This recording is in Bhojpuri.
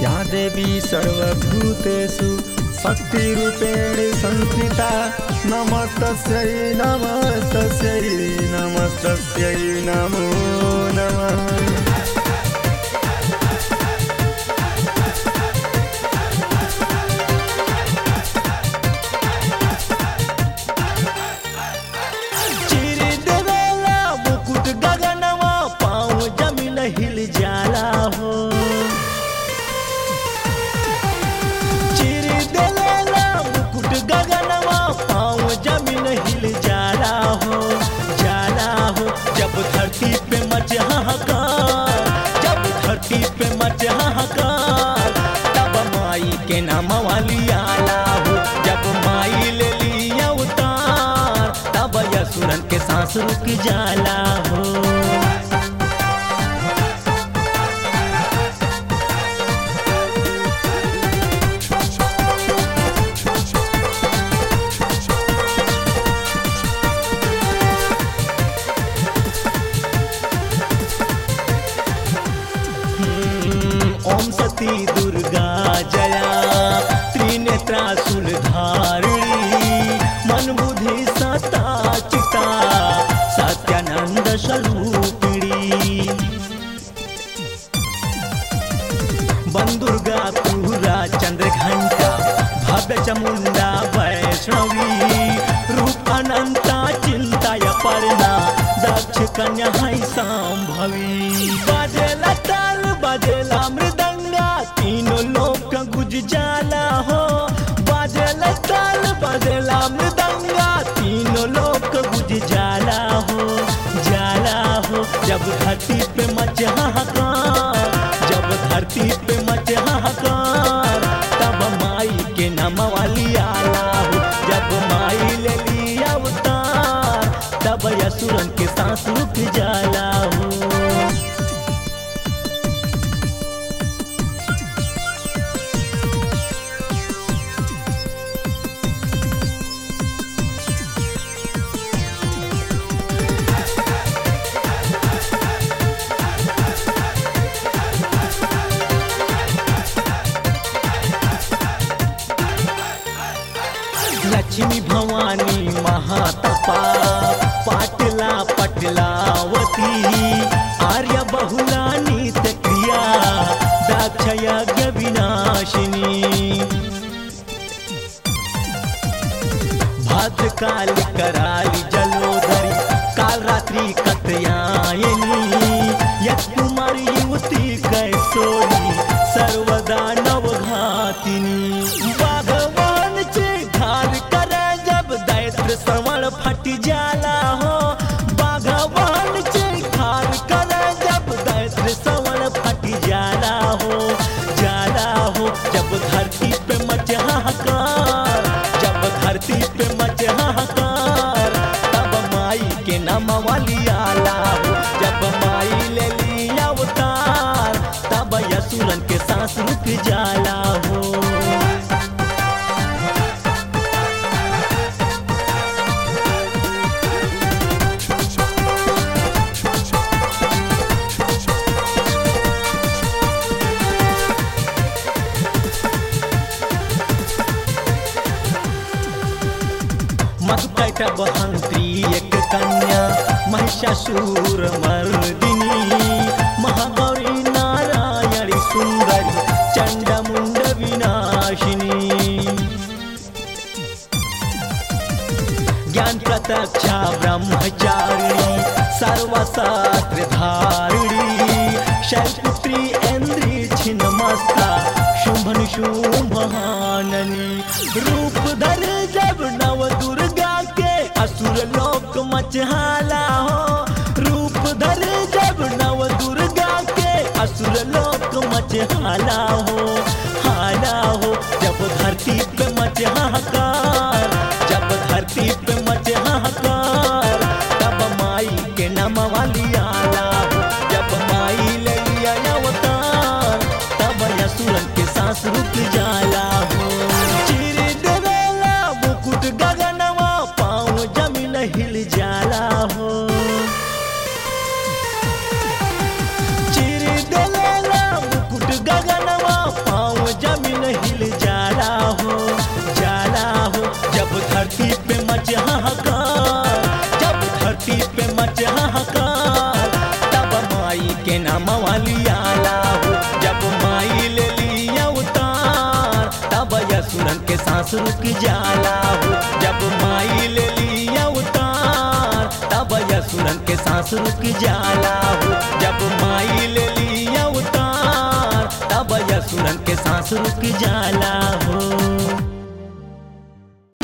या देवी सर्वभूतेषु शक्तिरूपेण संस्थिता नमस्तस्यै नमस्तस्यै नमस्तस्यै नमो नमः चिर देवेला मुकुट गगनवा पाँव जमीन हिल जाला हो चिर देवेला मुकुट गगनवा पाँव जमीन हिल जाला हो जाला हो जब धरती पे मच हाहाकार जब धरती पे मच हाहाकार तब माई के नाम वाली आला हो जब माई ले लिया उतार तब यसुरन के सांस रुक जाला हो ओम सती दुर्गा जया त्रिनेत्रा धारिणी मन बुद्धि सता चिता सत्यानंद स्वरूपिणी बंदुर्गा पूरा चंद्र घंटा भव्य चमुंडा वैष्णवी रूप अनंता चिंता पर्णा दक्ष कन्या है संभवी बाजेला ताल बाजेला मृदंगा तीनों लोक गुज जाला हो बाजेला ताल बाजेला मृदंगा तीनों लोक गुज जाला हो जाला हो जब धरती पे मच हाहाकार जब धरती पे मच हाहाकार तब माई के नाम वाली आला हो जब माई ले लिया अवतार तब यसुरन के सांस रुक जाला हो लक्ष्मी भवानी महातपा पाटला पटलावती आर्य बहुला नित्य क्रिया दक्ष यज्ञ विनाशिनी भद्रकाली कराली जलोधरी काल रात्रि कतयायनी यश कुमारी युवती कैसोरी सर्वदा नवघातिनी भगवान चे घाल करे जब दैत्र श्रवण फट जाला हो भगवान चे घाल करे जब दैत्र श्रवण फट जाला हो जाला हो जब धरती पे मच हाहाकार जब धरती पे मच हाहाकार तब माई के नाम वाली आला हो जब माई ले लिया अवतार तब यसुरन के सांस रुक जाला हो मधुकैट बहंत्री एक कन्या महिषासुर मर्दिनी महागौरी नारायणी सुंदरी चंडमुंड विनाशिनी ज्ञान प्रत्यक्षा ब्रह्मचारिणी सर्वशास्त्र धारिणी शैलपुत्री इंद्री छिन्नमस्ता शुंभन शुंभहाननी रूप धर जब नव दुर्गा के असुर लोक मचहाला हो रूप धर जब नव दुर्गा के असुर लोक मचहाला हो हाला हो जब धरती पे मच हाहाकार जब धरती पे मच हाहाकार तब माई के नाम वाली आला हो जब माई ले लिया अवतार तब यसुरन के सांस रुक जाला हो चिर देवेला मुकुट गगनवा पाँव जमीन हिल जाला हो चिर देवेला मुकुट गगनवा मचे हाहाकार तब माई के नाम लियाला हो जब माई ले लिया उतार तब यसुरन के सांस रुक जाला हो जब माई ले लिया उतार तब यसुरन के सांस रुक जाला हो जब माई ले लिया उतार तब यसुरन के सांस रुक जाला हो